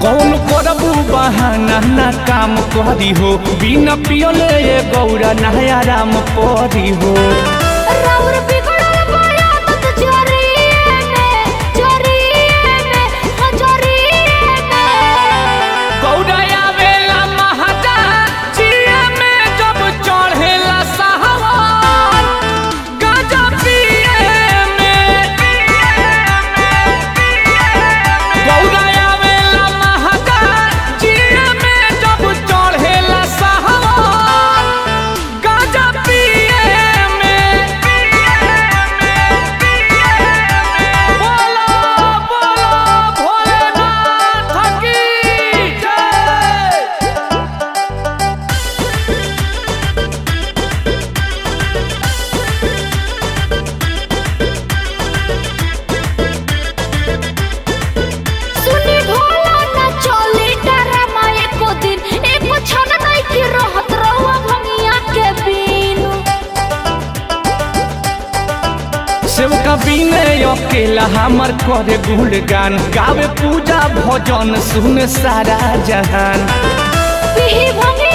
कौन करबू बहाना ना काम करी हो बिना पियले ये गौरा नया राम परी हो राउर बिगड़ल बड़ा तत जरिए में जरिए में हाँ जरिए में गौरा आवेला महाजा जिया में जब चढ़ेला साहवान गाजा पिए में गौरा आवेला महाजा जिया में जब चढ़ेला साहवान गाजा पिए में बोलो बोलो भोलेनाथ की जय सुनी भोला ना चली डरामा एको दिन एको क्षण नहीं की रहत रहुआ भंगिया के बिनु सेवका बिने अकेला हमर करे गुणगान गावे पूजा भजन सुने सारा जहान पिही भंगिया